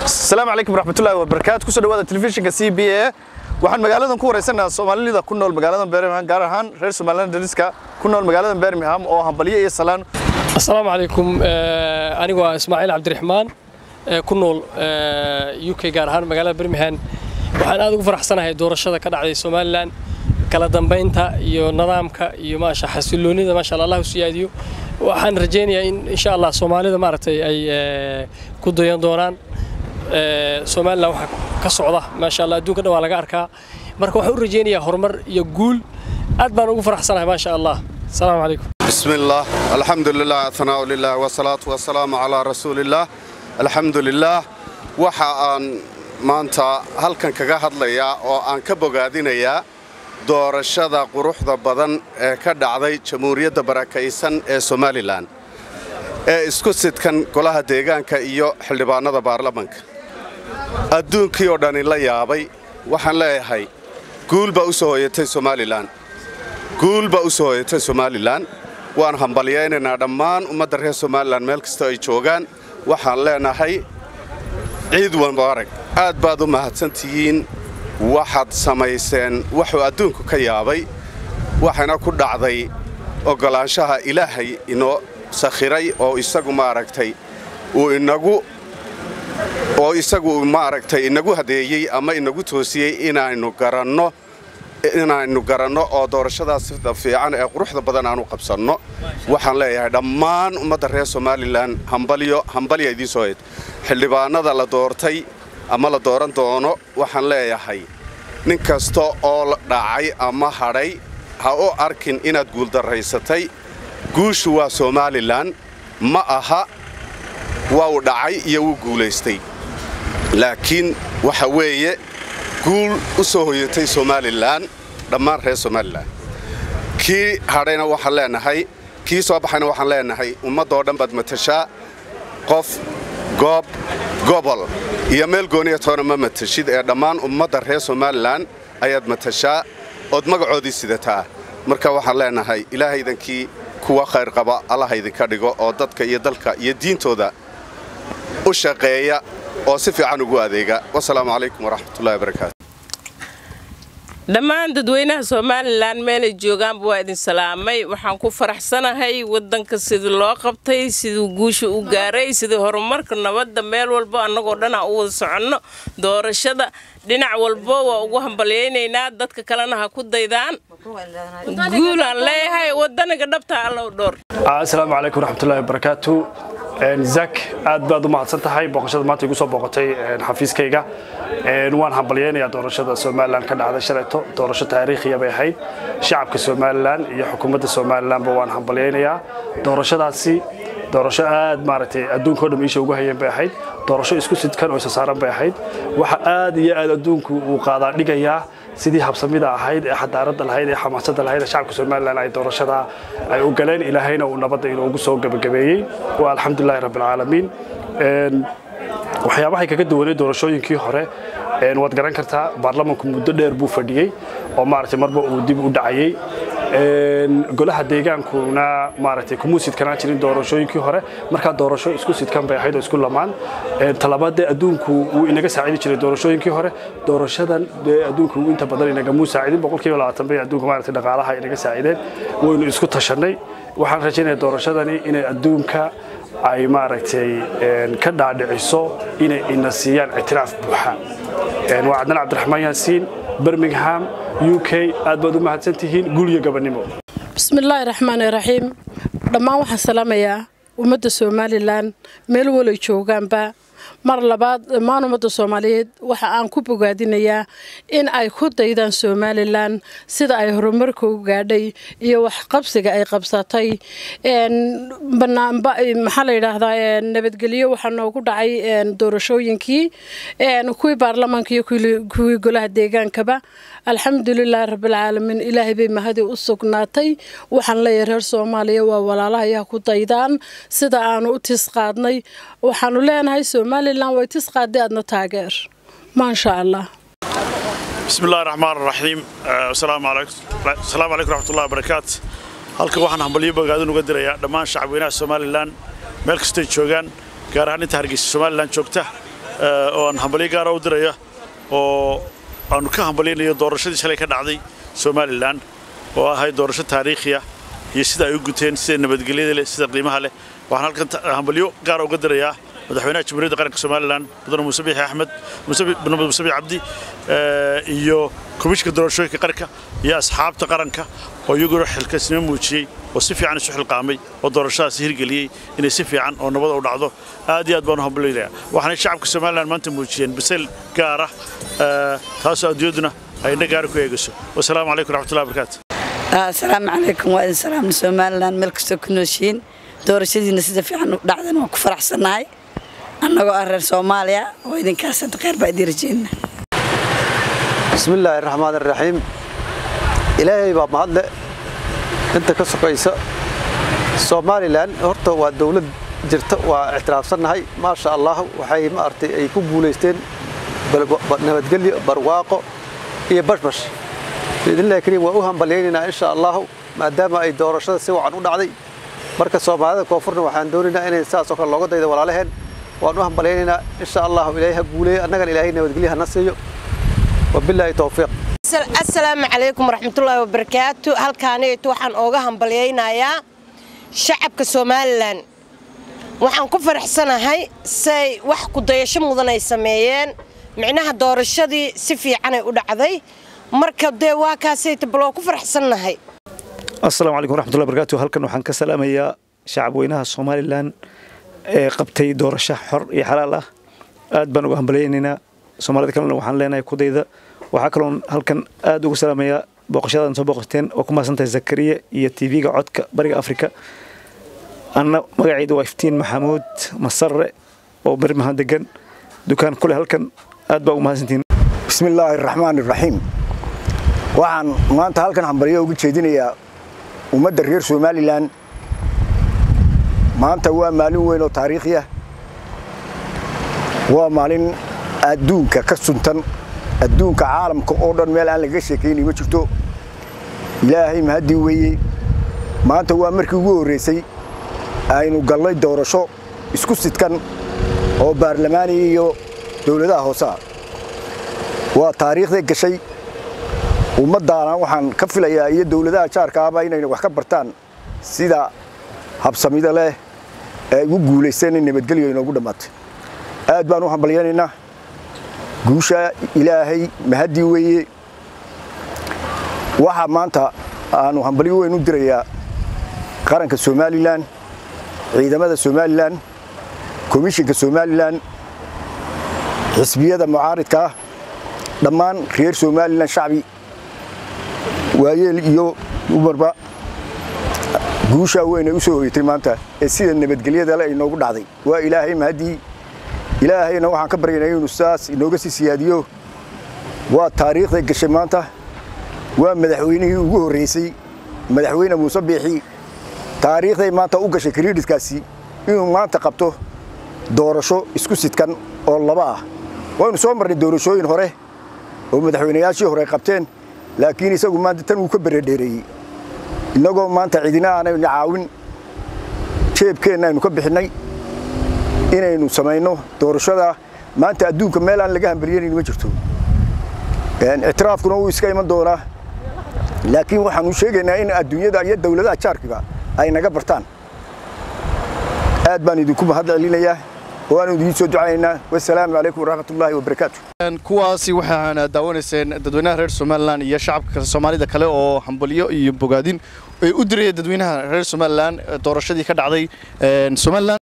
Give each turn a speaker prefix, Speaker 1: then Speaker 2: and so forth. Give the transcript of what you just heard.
Speaker 1: asalaamu calaykum waraxmatullahi wabarakaatu kusoo dhawaada telefishinka c b a waxaan magaaladan ku wareysanayaa soomaalida ku nool magaaladan birmingham gaar ahaan reer somaliland dariska ku nool magaaladan birmingham oo hambalyo iyo salaan
Speaker 2: asalaamu calaykum anigu waa ismaaciil cabdiraxmaan ku nool u k gaar ahaan magaalada birmingham waxaan aad ugu faraxsanahay doorashada ka dhacday somalilan kala dambaynta iyo nidaamka iyo maasha xasiloonida maasha allah allah u siyaadiyo waxaan rajaynayaa in insha allah soomaalida maaragtay ay ku dayan doonaan somalilan waxaa ka socda maasha allah adduunka dhan waa laga arkaa marka waxaan u rajaynayaa horumar iyo guul aad baan ugu faraxsanahay maasha allah asalaamu calaykum
Speaker 3: بسم الله الحمد لله ثناء لله والصلاة والسلام على رسول الله الحمد لله waxa aan maanta halkan kaga hadlayaa oo aan ka bogaadinayaa doorashada quruxda badan ee ka dhacday jamhuuriyadda barakaysan ee somalilan ee isku sidkan golaha deegaanka iyo xildhibaanada baarlamanka adduunkii oo dhani la yaabay waxaan leeyahay guul baa u soo hoyatay somalilan guul baa u soo hoyatay somalilan waan hambalyaynaynaa dhammaan ummadda reer somalilan meel kastoo ay joogaan waxaan leenahay ciid mubaarak aad baad u mahadsantihiin waxaad samayseen wuxuu adduunku ka yaabay waxayna ku dhacday oggolaanshaha ilaahay inoo sakhiray oo isagu maaragtay uu inagu oo isagu maaragtay inagu hadeeyey ama inagu toosiyey inaannu garanno inaannu garanno oo doorashadaas sida fiican ee quruxda badan aanu qabsanno waxaan leeyahay dhammaan ummadda reer somalilan hambalyo hambalya idiin soo hayd xildhibaanada la doortay ama la dooran doono waxaan leeyahay nin kasta oo dhacay ama hadhay ha u arkin inaad guuldarraysatay guushu waa somalilan ma aha waa uu dhacay iyo wuu guulaystay laakiin waxa weeye guul u soo hoyatay somalilan dhammaan reer somalilan kii hadhayna waxaan leenahay kii soo baxayna waxaan leenahay ummaddoo dhan baad matashaa qof goob gobol iyo meel gooniya toona ma matashid ee dhammaan ummadda reer somalilan ayaad matashaa ood magacoodii sidataa marka waxaan leenahay ilaahaydankii kuwa khayr qaba allaha idinka dhigo oo dadka iyo dalka iyo diintooda u shaqeeya oo si fiican ugu adeega wasalaamu calaykum waraxmatullahi wabarakaatu
Speaker 4: dhammaan dadweynaha somalilan meelay joogaanba waa idin salaamay waxaan ku faraxsanahay wadanka sidii loo qabtay siduu guusha u gaaray sidii horumarka nabadda meel walbo annagoo dhan aan u wada soconno doorashada dhinac walbo waa ugu hambalyaynaynaa dadka kalena ha ku daydaan guulaan leeyahay wadaniga dhabtaa allow dhowr
Speaker 5: asalaamu calaykum waraxmatullahi wabarakaatu zak aad baad u mahadsan tahay booqashada maanta igu soo booqatay xafiiskayga waan hambalyaynayaa doorashada somalilan ka dhacday shalayto doorasho taariikhiya bay ahayd shacabka somalilan iyo xukuumadda somalilanba waan hambalyaynayaa doorashadaasi doorasho aad maaragtay adduunkao dham iisha ugu hayeen bay ahayd doorasho isku sidkan oo isa saaran bay ahayd waxa aad iyo aad adduunku uu qaadaa dhigayaa sidii habsamida ahayd ee xadaaradda lahayd ee xamaasadda lahayd ee shacabka somalilan ay doorashada ay u galeen ilaahayna uu nabadda inoogu soo gebagabeeyey waa alxamdulilahi rabbilcaalamiin waxyaabahay kaga duwanay doorashooyinkii hore waad garan kartaa baarlamanku muddo dheer buu fadhiyey oo maaragtay marba uu dib u dhacayey golaha deegaankuna maaragtay kumuu sidkanaan jirin doorashooyinkii hore markaa doorasho isku sidkan bay ahayd oo isku lamaan talabaadee adduunku wuu inaga saacidi jiray doorashooyinkii hore doorashadan dee adduunku inta badan inagamuu saacidin boqolkiiba labaatan bay adduunka maaragtay dhaqaalaha inaga saacideen waynu isku tashanay waxaan rajaynayaa doorashadani inay adduunka ay maaragtay ka dhaadhiciso inay ina siiyaan ictiraaf buuxa waa cadnaan cabdiraxmaan yaasiin birmingham u k aad baad u mahadsantihiin gulyo gabannimo
Speaker 6: bismillaahi raxmaani raxiim dhammaan waxaan salaamayaa ummadda somalilan meel walay joogaanba mar labaad dhammaan ummadda soomaaliyeed waxa aan ku bogaadinayaa in ay ku daydaan somalilan sida ay horumarka u gaadhay iyo waxqabsiga ay qabsatay maxaa la yidhaahdaa nabadgelyo waxaa noogu dhacay doorashooyinkii kuwii baarlamaanka iyo kuwii golaha deegaankaba alxamdulilaahi rabbilcaalamiin ilaahay bay mahadi u sugnaatay waxaan leeyahay reer soomaaliya waa walaalahayaha ku daydaan sida aanu u tis qaadnay waxaanu leenahay somalilan way tis qaaday aadna taageer maasha allah
Speaker 7: بسم الله الرحمن الرحيم السلام عليكم السلام عليكم ورحمة الله وبركاته halka waxaan hambalyo bogaadin uga dirayaa dhammaan shacabweynaha somalilan meel kastay joogaan gaar ahaan inta hargeysa somalilan joogta oo aan hambalyo gaara u diraya oo aanu ka hambalyaynayo doorashadii shalay ka dhacday somalilan oo ahayd doorasho taariikhiya iyo sida ay u guteen sida nabadgelyada leh sida qiimaha leh waxaan halkan hambalyo gaara uga dirayaa madaxweynaha jamhuuriyadda qaranka somalilan mudane muuse biixi axmed muuse biixi cabdi iyo komishinka doorashooyinka qaranka iyo asxaabta qaranka oo iyaguna xilkasnimo muujiyey oo si fiican isu xilqaamay oo doorashadaasi hirgeliyey inay si fiican oo nabada u dhacdo aad iyo aad baan u hambalyaynaya waxaanay shacabka somalilan maanta muujiyeen bisayl gaar ah taasoo adduunyaduna ay indho gaara ku eegayso wasalaamu calaykum raxmatullahi wabarakaatu
Speaker 8: asalaamu calaykum waa idin salaamna somalilan meel kastoo ku nooshiin doorashadiina sida fiican u dhacdan waan ku faraxsannahay annagoo ah reer soomaaliya oo idinkaas hadda kheyr baa idiin rajeynaa
Speaker 9: bismillaahi raxmaan iraxiim ilaahay baa mahadle inta ka sokaysa somalilan horta waa dowlad jirta waa ictiraafsannahay maasha allah waxay maaragtay ay ku guulaysteen nabadgelyo barwaaqo iyo bashbash biidnillahi kariim waan u hambalyaynaynaa insha allahu maadaama ay doorashada si wacan u dhacday marka soomaalida koonfurna waxaan doonaynaa inay saasoo kale looga daydo walaalaheen waan u hambalyaynaynaa insha allahu ilaahay ha guuleeyo annagana ilaahay nabadgelyo hana siiyo wabilaahi towfiiq
Speaker 10: asalaamu calaykum waraxmatullaahi wabarakaatu halkaaniytu waxaan ooga hambalyaynayaa shacabka somalilan waxaan ku faraxsanahay say wax kudayasho mudan ay sameeyeen micnaha doorashadii si fiicanay u dhacday marka dee waa kaasayta baloo ku faraxsannahay
Speaker 11: asalaamu calaykum waraxmatullahi wabarakaatu halkan waxaan ka salaamayaa shacabweynaha somalilan ee qabtay doorasho xor iyo xalaal ah aad baan uga hambalyaynaynaa soomaalida kalena waxaan leenahay kudayda waxaa kaloon halkan aad ugu salaamayaa booqashadadan soo booqateen oo ku mahadsantahay zakariya iyo tv-ga codka bariga afrika anna magacayda waa iftiin maxamuud masarre oo birmahan degan dukaan kule halkan aad baa ugu mahadsantihiin
Speaker 12: bismillaahi araxmaan iraxiim waxaan maanta halkan hambalyo uga jeedinayaa ummadda reer somalilan maanta waa maalin weyn oo taariikhi ah waa maalin adduunka ka suntan adduunka caalamka oo dhan meel aan lagaga sheekayni ma jirto ilaahay mahaddii weeye maanta waa markii ugu horraysay aynu gallay doorasho isku sidkan oo baarlamaaniya iyo dowladaha hooseah waa taariikhday gashay ummaddaana waxaan ka filayaa iyo dowladaha jaarkaaba inayna wax ka bartaan sida habsamida leh ee ugu guulaysteen in nabadgelyo inoogu dhammaatay aad baan u hambalyaynaynaa guusha ilaahay mahaddii weeye waxaa maanta aanu hambalyo weyn u dirayaa qaranka somalilan ciidamada somalilan komishinka somalilan xisbiyada mucaaridka ah dhammaan reer somalilan shacbi waayeel iyo umarba guushaa weyn ay u soo hoyatay maanta ee sida nabadgelyada le inoogu dhacday waa ilaahay mahaddii ilaahayna waxaan ka baryaynaa inuu sidaas inooga sii siyaadiyo waa taariikhday gashay maanta waa madaxweynihii ugu horraysay madaxweyne muuse biixi taariikhday maanta u gashay kariidhiskaasi inuu maanta qabto doorasho isku sidkan oo laba ah waynu soo marnay doorashooyin hore oo madaxweynayaashii hore qabteen laakiin isagu maanta tan wuu ka beredheereeyey innagoo maanta cidina aanaynu caawin jeebkeenna aynu ka bixinnay inaynu samayno doorashada maanta adduunka meel aan laga hambalyanayni ma jirto ictiraafkuna wuu iska iman doonaa laakiin waxaanu sheegaynaa in adduunyada iyo dowladaha jaarkiga ay naga bartaan aad baan idinku mahad celinayaa oo aanu idiin soo ducaynaynaa wasalaamu calaykum waraxmatullaahi wabarakaatu
Speaker 1: kuwaasi waxaana daawanayseen dadweynaha reer somalilan iyo shacabka soomaalida kale oo hambalyo iyo bogaadin ay u diraya dadweynaha reer somalilan doorashadii ka dhacday somalilan